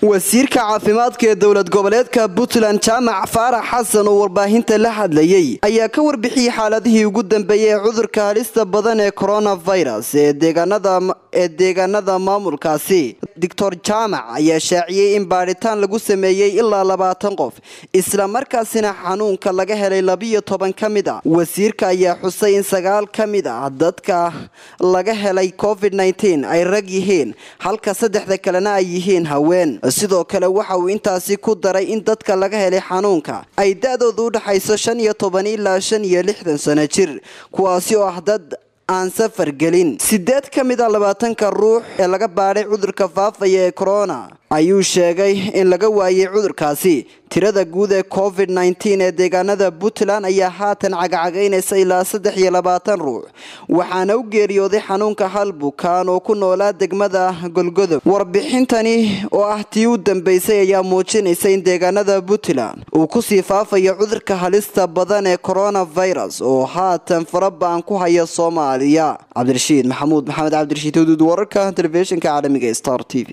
wasiirka caafimaadka ee dowlad goboleedka puntland jaamac faarax xasan oo warbaahinta la hadlayay ayaa ka warbixiyey xaaladihii ugu dambeeyey ee cudurka halista badan ee coronavirus ee deegaanada maamulkaasi doctor jaamac ayaa shaaciyey in baadhitaan lagu sameeyey ilaa labaatan qof isla markaasina xanuunka laga helay labiyo toban ka mid a wasiirka ayaa xusay in sagaal ka mid ah dadka laga helay covid ay rag yihiin halka saddexda kalena ay yihiin haween sidoo kale waxa uu intaasi ku daray in dadka laga helay xanuunka ay da-doodu u dhaxayso shan iyo toban ilaa shan iyo lixdan sano jir kuwaasi oo ah dad aan safar gelin sideed ka mid a labaatanka ruux ee laga baadhay cudurka faafaya ee corona ayuu sheegay in laga waayay cudurkaasi tirada guud ee covid ee deegaanada puntland ayaa haatan cagacagaynaysa ilaa saddex iyo labaatan ruux waxaana u geeriyooday xanuunka hal bukaan oo ku noolaa degmada golgodob warbixintani oo ah tii u dambeysay ayaa muujinaysa in deegaanada puntland uu kusii faafayo cudurka halista badan ee coronavirus oo haatan farabaan ku haya soomaaliya cabdirashiid maxamuud maxamed cabdirashiid huduud wararka telefishinka caalamiga star t v